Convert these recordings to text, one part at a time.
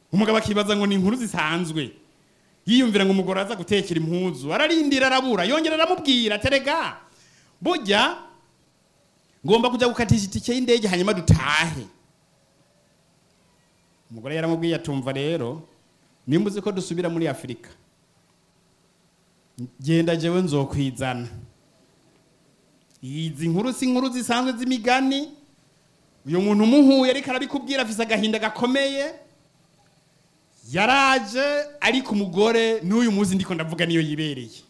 umugabo akibaza ngo ni inkuru zisanzwe yiyumvira ngo umugore aza gutekera impuzu ararindira arabura yongera aramubwira terega burya ngomba kujya gukatisha itike y'indege hanyuma dutahe umugore yaramubwiye atumva rero nimba uzi ko dusubira muri afurika genda jewe nzokwizana izi nkuru si inkuru zisanzwe z'imigani uyu muntu umuhuye ariko arabikubwira afise agahinda gakomeye yaraje ariko umugore n'uyu munsi ndiko ndavuga niyo yibereye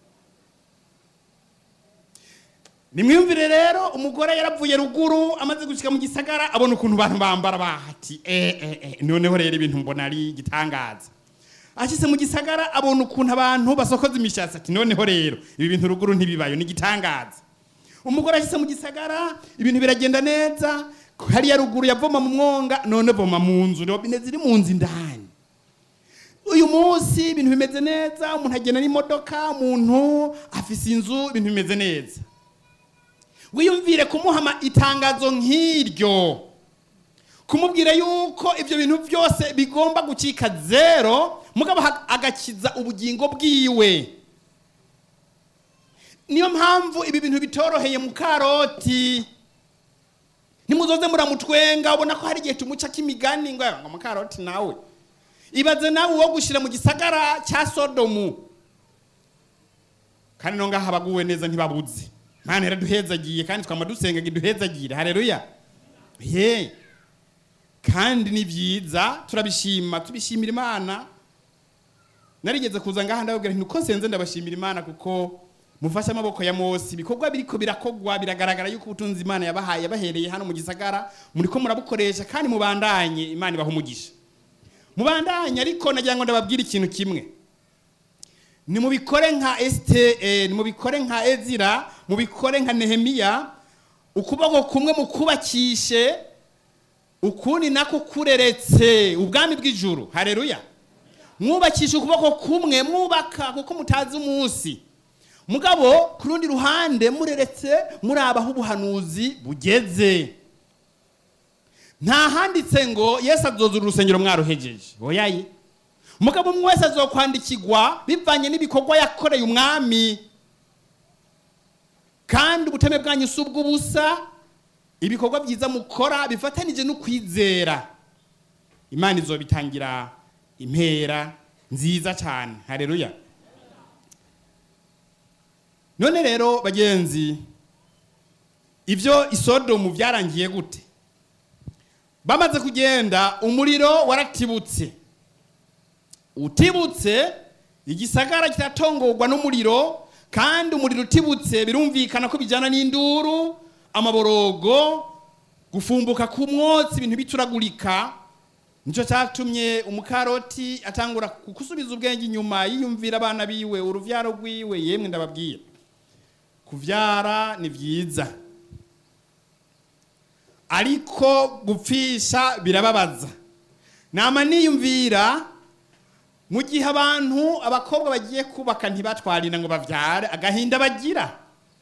nimwiyumvire rero umugore yaravuye ruguru amaze gushika mu gisagara abona ukuntu abantu bambara bahati eh, eh, eh. noneho rero ibintu mbona ari igitangaza ashyize mu gisagara abona ukuntu abantu basokoza imishatsi ati noneho rero ibi bintu ruguru ntibibayo ni igitangaza umugore ashyize mu gisagara ibintu biragenda neza hariya ruguru yavoma mu mwonga none voma mu nzu robine ziri mu nzu indani uyu munsi ibintu bimeze neza umuntu agenda n'imodoka umuntu afise inzu ibintu bimeze neza wiyumvire kumuha itangazo nk'iryo kumubwira yuko ibyo bintu byose bigomba gucika zero mugabo agakiza ubugingo bwiwe niyo mpamvu ibi bintu bitoroheye mu karoti ntimuzoze muramutwenga ubona ko hari igihe tumuca k'imigani ngo ngo mu karoti nawe ibaze nawe uwo gushyira mu gisagara cya sodomu kandi no ngaha abaguwe neza ntibabuze mana yaraduhezagiye kandi twama dusenga ngo iduhezagire hareruya ye kandi ni byiza turabishima tubishimira imana narigeze kuza ngaha ndababwira nti uko nsenze ndabashimira imana kuko mufashe amaboko ya Mose ibikorwa biriko birakogwa biragaragara yuko ubutunzi Imana yabahaye yabahereye hano mu gisagara muriko murabukoresha kandi mubandanye Imana ibaha umugisha mubandanye ariko nagira ngo ndababwire ikintu kimwe ni mubikore nka Esther ni mubikore nka Ezira mubikore nka Nehemiya ukuboko kumwe mukubakishe ukundi nako kureretse ubwami bw'ijuru hareruya mwubakisha ukuboko kumwe mwubaka kuko mutazi umunsi mugabo ku rundi ruhande mureretse murabaho ubuhanuzi bugeze nta handitse ngo yesu azozura urusengero mwaruhejeje oyaye mugabo umwe wese azokwandikirwa bivanye n'ibikorwa yakoreye umwami kandi ubuteme bwanyu si ubw'ubusa ibikorwa byiza mukora bifatanije no kwizera imana izobitangira impera nziza cyane hareruya none rero bagenzi ibyo isodomu byarangiye gute bamaze kugenda umuriro waratibutse utibutse igisagara kiratongorwa n'umuriro kandi umuriro utibutse birumvikana ko bijyana n'induru amaborogo gufumbuka ku mwotsi ibintu bituragurika nicyo cyatumye umukaroti atangura gusubiza ubwenge inyuma yiyumvira abana biwe urubyaro rwiwe yemwe ndababwira kubyara ni byiza ariko gupfisha birababaza nama niyumvira mu gihe abantu abakobwa bagiye kubaka ntibatwarira ngo babyare agahinda bagira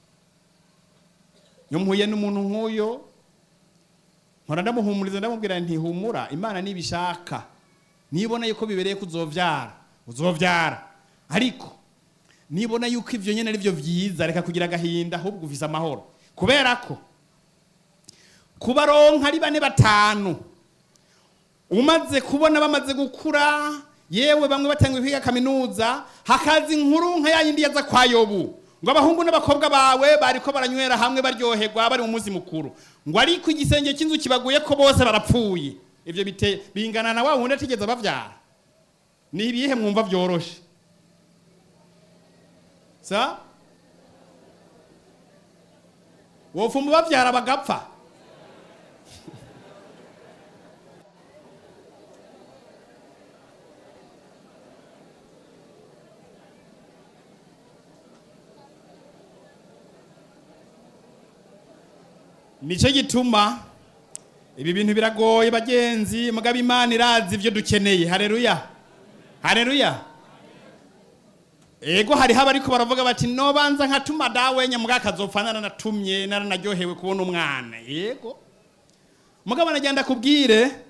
iyo mpuye n'umuntu nk'uyo nkora ndamuhumuriza ndamubwira ntihumura imana nibishaka nibona yuko bibereye ko uzobyara uzobyara ariko nibona yuko ibyo nyine ari byo byiza reka kugira agahinda ahubwo uvise amahoro kubera ko kubaronka ari bane batanu umaze kubona bamaze gukura yewe bamwe batangiye kwiga kaminuza hakaza inkuru nka ya yindi yaza kwa yobu ngo abahungu n'abakobwa bawe bariko baranywera hamwe baryoherwa bari mu munsi mukuru ngo ariko igisenge cy'inzu kibaguye ko bose barapfuye ibyo bite bingana na wa wundi atigeze bavyara ni ibihe mwumva byoroshe sa wofuma bavyara bagapfa nicyo gituma ibi bintu biragoye bagenzi mugabo imana irazi ibyo dukeneye hareruya hareruya ego hariho abariko baravuga bati nobanza nkatuma dawe nyamuga akazopfa narannatumye naranaryohewe kubona umwana yego mugabo nagenda kubwire